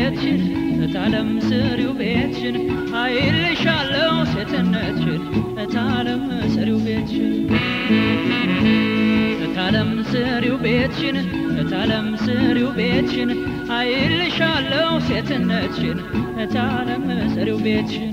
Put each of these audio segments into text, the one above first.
ቤትሽን እታለም ስሪው ቤትሽን አይልሻለው ሴትነትሽን እታለም ስሪው ቤትሽን እታለም ስሪው ቤትሽን እታለም ስሪው ቤትሽን አይልሻለው ሴትነትሽን እታለም ስሪው ቤትሽን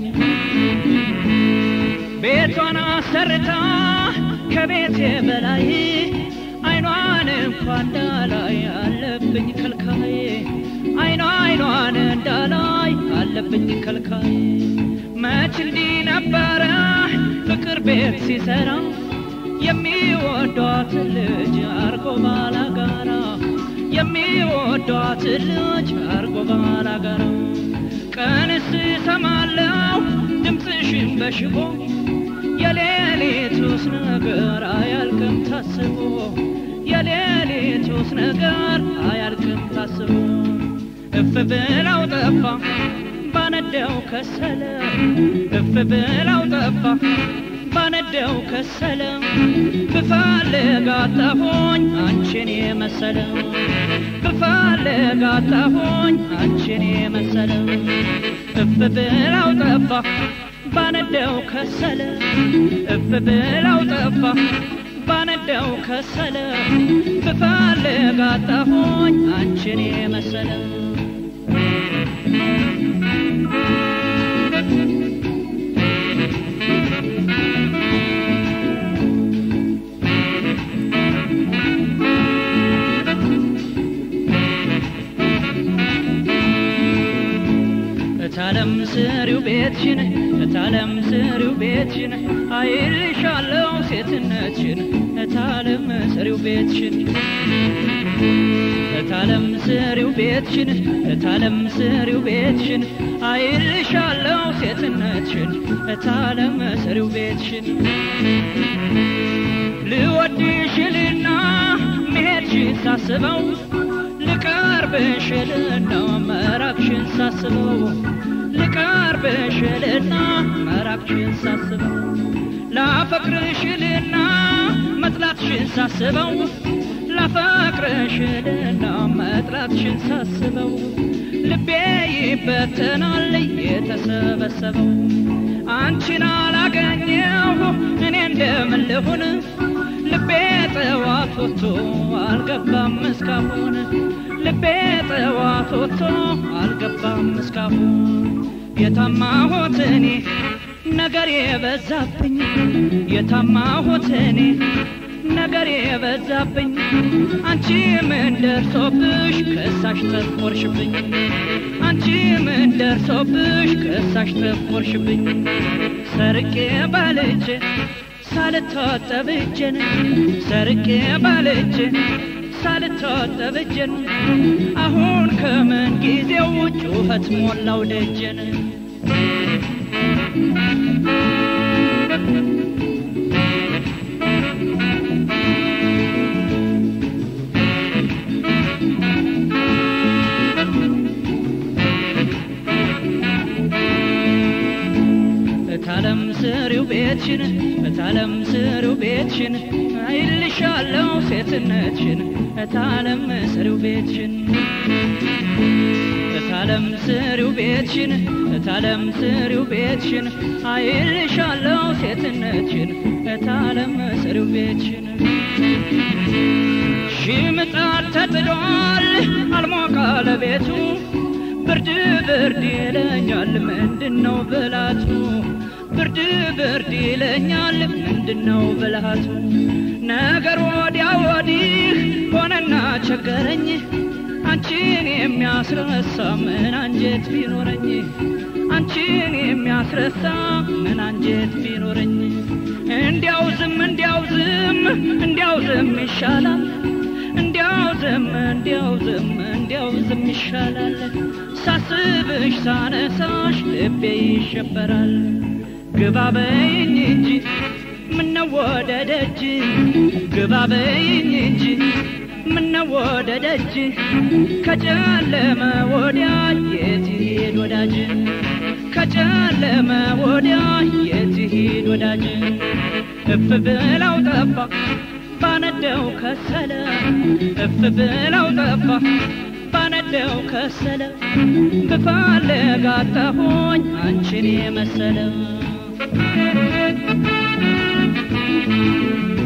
ቤቷን አሰርታ ከቤቴ በላይ አይኗን እንኳን እንዳላይ አለብኝ ከልካይ አይኗ አይኗን እንዳላይ አለብኝ ከልካይ መች እንዲህ ነበረ ፍቅር ቤት ሲሰራ የሚወዷት ልጅ አርጎ ባላጋራ የሚወዷት ልጅ አርጎ ባላጋራ ቀንስ ሰማለው ድምፅሽን በሽቦ የሌሊቱስ ነገር አያልቅም ታስቦ የሌሊቱስ ነገር አያልቅም ታስቦ እፍ ብላው ጠፋ ባነደው ከሰለ እፍ ብላው ጠፋ ባነደው ከሰለ ብፈልግ አጣሁኝ አንቺን የመሰለ ብፈልግ አጣሁኝ አንቺን የመሰለ እፍ ብላው ጠፋ ባነደው ከሰለ እፍ ብላው ጠፋ ባነደው ከሰለ ብፈልግ አጣሁኝ አንቺን የመሰለ እታለም ስሪው ቤትሽን እታለም ስሪው ቤትሽን አይልሻለው ሴትነትሽን እታለም ስሪው ቤትሽን እታለም ስሪው ቤትሽን እታለም ስሪው ቤትሽን አይልሻለው ሴትነትሽን እታለም ስሪው ቤትሽን ልወድሽልና መሄድሽን ሳስበው ልቀርብሽልና መራቅሽን ሳስበው ልቀርብሽልና መራቅሽን ሳስበው ላፈቅርሽልና መጥላትሽን ሳስበው ላፈቅርሽልና መጥላትሽን ሳስበው ልቤ ይበተናል የተሰበሰበው አንቺን አላገኘሁ እኔ እንደምን ልሁን ልቤ ጠዋት ወጥቶ አልገባም እስካሁን ልቤ ጠዋት ወጥቶ አልገባም እስካሁን የታማሁት እኔ ነገር የበዛብኝ የታማሁት እኔ ነገር የበዛብኝ አንቺ ምን ደርሶብሽ ከሳሽ ተቆርሽብኝ አንቺ ምን ደርሶብሽ ከሳሽ ተቆርሽብኝ ሰርቄ ባልጄ ሳልታጠብ እጄን ሰርቄ ባልጄ ሳልታጠብ እጄን አሁን ከምን ጊዜው ጩኸት ሞላው ደጀን እታለም ስሪው ቤትሽን እታለም ስሪው ቤትሽን አይልሻለው ሴትነትሽን እታለም ስሪው ቤትሽን እታለም ስሪው ቤትሽን እታለም ስሪው ቤትሽን አይልሻለው ሴትነትሽን እታለም ስሪው ቤትሽን ሽምጣድ ተጥሏል አልሞቃለ ቤቱ ብርድ ብርድ ይለኛል ምንድነው ብላቱ ብርድ ብርድ ይለኛል ምንድነው ብልሃቱ ነገር ወዲያ ወዲህ ሆነና ቸገረኝ አንቺን የሚያስረሳ ምን አንጀት ቢኖረኝ አንቺን የሚያስረሳ ምን አንጀት ቢኖረኝ እንዲያው ዝም እንዲያው ዝም እንዲያው ዝም ይሻላል እንዲያው ዝም እንዲያው ዝም እንዲያው ዝም ይሻላል ሳስብሽ ሳነሳሽ ልቤ ይሸበራል ግባ በይኝ እንጂ ምነው ወደ ደጅ ግባ በይኝ እንጂ ምነው ወደ ደጅ ከጨለመ ወዲያ የት ሄድ ወዳጅ ከጨለመ ወዲያ የት ሄድ ወዳጅ እፍ ብላው ጠፋ ባነደው ከሰለ እፍ ብላው ጠፋ ባነደው ስነደው ከሰለ ብፈልግ አጣሁኝ አንቺን የመሰለ